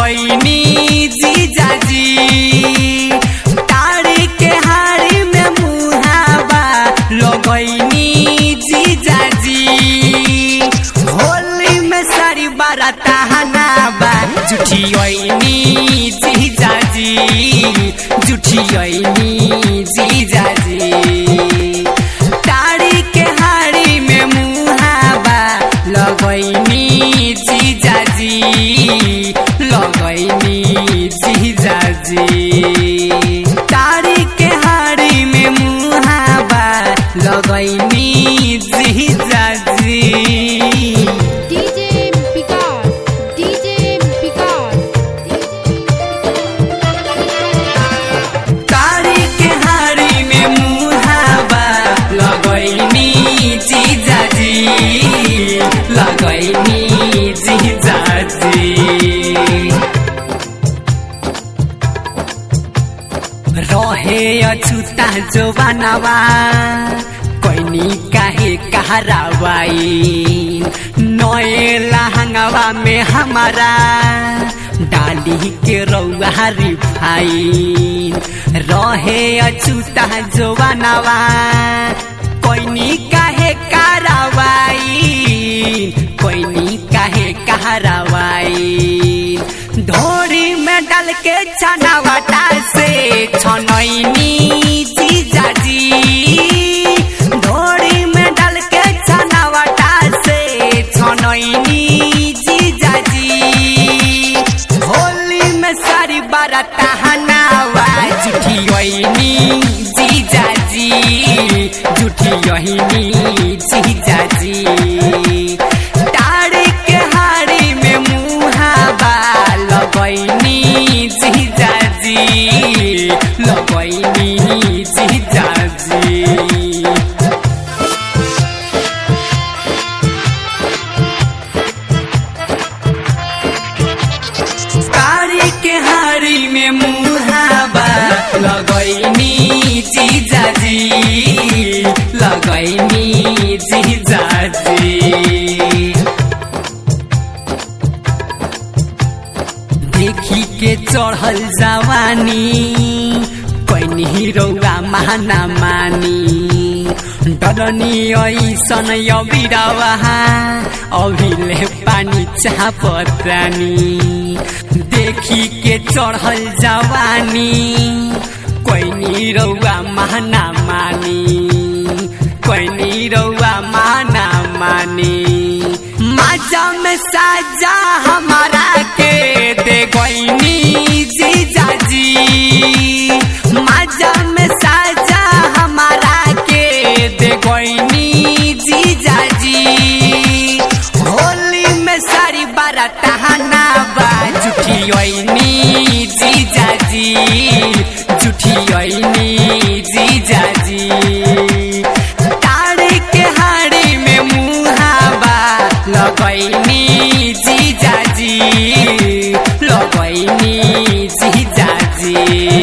लगैनी जीजाजी तारी के हारी में मुहावा लगैनी जीजाजी होली में सारी बारात हनाबा जुठियनी जीजाजी जुठियनी जीजाजी तारी के हारी में मुहावा लगैनी जीजाजी लगैनी जीजाजी तारी के हारी में मुहावा लगैनी जीजाजी DJ Vikas, DJ Vikas, तारी के हारी में मुहावा लगैनी जीजाजी लगैनी जीजाजी रहे अछुता जो बनावा कैनी काहे कहरावाई नए लहंगवा में हमारा डाली के रौआ रिफाई रहे अछुता जो बनावा कैनी काहे करावाई कैनी काहे कहरावाई धोरी में डाल के छनावटा से छनैनी जीजाजी धोरी में डाल के छनावटा से छनैनी जीजाजी होली में सारी बारात हनावा जुठियनी जीजाजी जुठियनी जीजाजी तारी के हारी में मुहावा लगैनी जीजाजी लगैनी जीजाजी तारी के हारी में मुहावा लगैनी जीजाजी लगैनी जीजाजी देखी के चढ़ल जवानी कैनी रौआ महाना मानी डरनी ऐसन अबिरवा अभिले पानी चापतानी देखी के चढ़ल जवानी कैनी रौआ महाना मानी कैनी रौआ माना मानी माजा में साजा हमारा के दे गईनी जीजाजी माजा में साजा हमारा के दे गईनी जीजाजी होली में सारी बारात हनाबा जुठियनी जीजाजी जुठियनी जीजाजी तारी के हाड़ी में मुहावा लगैनी जीजाजी लगैनी जीजाजी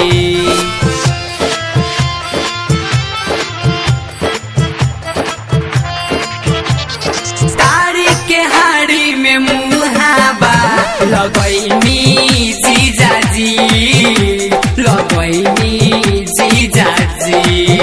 तारी के हाड़ी में मुहावा लगैनी जीजाजी लगैनी जीजाजी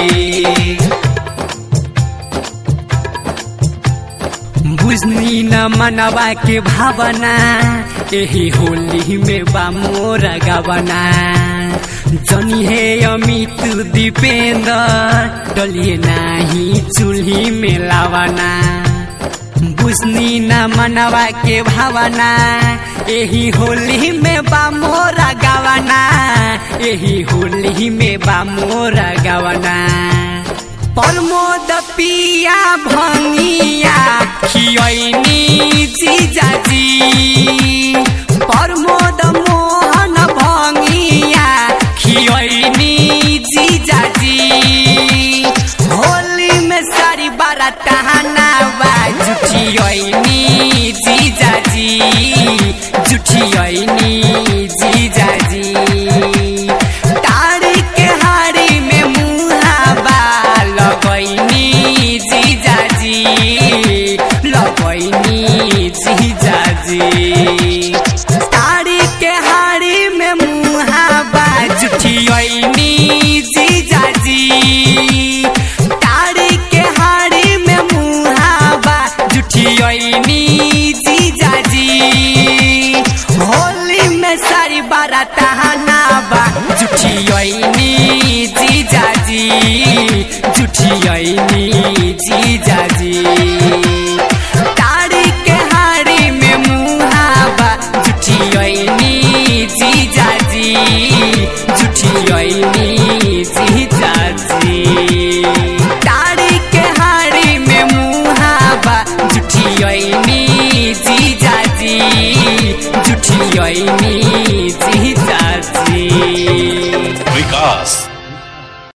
बुझनी न मनवा के भावना यही होली में बा मोर गवना जनी हे अमित दीपेंद्र डलिए नाही चूल्ही में लावना बुझनी न मनवा के भावना यही होली में बा मोरा गवना यही होली में बा मोरा गवना प्रमोद पिया भंगिया खियनी जीजाजी प्रमोद मोहन भंगिया खियनी जीजाजी होली में सारी बारात हनावा जुठियनी जीजाजी जुठियनी जीजाजी तारी के हारी में मुहावा लगैनी जीजाजी लगैनी जीजाजी तारी के हारी जी जुठियनी जीजा जी ताड़ी के हाड़ी में मुहाबा जुठियनी जीजा जी जुठियनी जीजा जी ताड़ी के हाड़ी में मुहाबा जुठियनी जीजा जी जुठियनी